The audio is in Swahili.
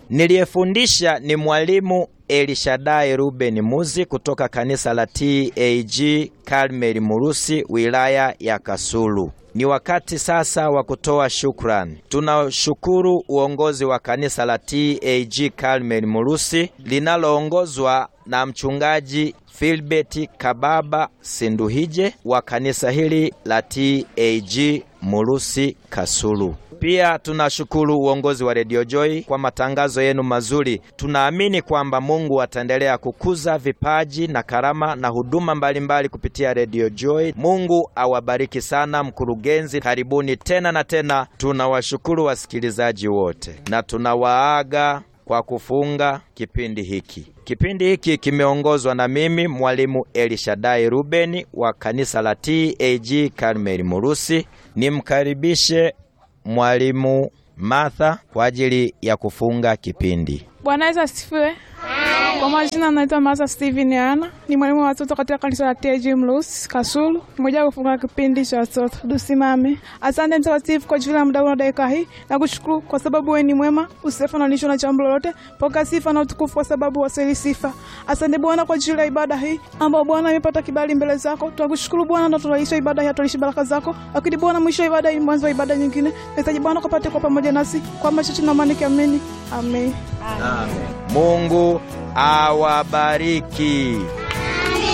Niliyefundisha ni mwalimu Elishadai Ruben Muzi kutoka kanisa la TAG Karmeli Murusi, wilaya ya Kasulu. Ni wakati sasa wa kutoa shukrani. Tunashukuru uongozi wa kanisa la TAG Karmeli Murusi linaloongozwa na mchungaji Filbert Kababa Sinduhije wa kanisa hili la TAG Murusi Kasulu. Pia tunashukuru uongozi wa Radio Joy kwa matangazo yenu mazuri. Tunaamini kwamba Mungu ataendelea kukuza vipaji na karama na huduma mbalimbali mbali kupitia Radio Joy. Mungu awabariki sana. Mkurugenzi, karibuni tena na tena. Tunawashukuru wasikilizaji wote na tunawaaga kwa kufunga kipindi hiki. Kipindi hiki kimeongozwa na mimi mwalimu Elishadai Rubeni wa kanisa la TAG Karmeli Murusi. Nimkaribishe mwalimu Martha kwa ajili ya kufunga kipindi. Bwana Yesu asifiwe. Kwa majina naitwa Martha Steven Ana, ni mwalimu wa watoto katika kanisa la TAG Mlusi Kasulu. Mmoja kufunga kipindi cha watoto. Tusimame. Asante mtakatifu kwa ajili ya muda na dakika hii, na kushukuru kwa sababu wewe ni mwema, usifa na nisho na jambo lolote. Pokea sifa na utukufu kwa sababu wasili sifa. Asante Bwana kwa ajili ya ibada hii ambayo Bwana imepata kibali mbele zako. Tunakushukuru Bwana na tunaishi ibada hii, tunaishi baraka zako. Lakini Bwana, mwisho wa ibada hii, mwanzo wa ibada nyingine. Tunahitaji Bwana kupate kwa pamoja nasi kwa machache na amani kiamini. Amen. Amen. Mungu awabariki.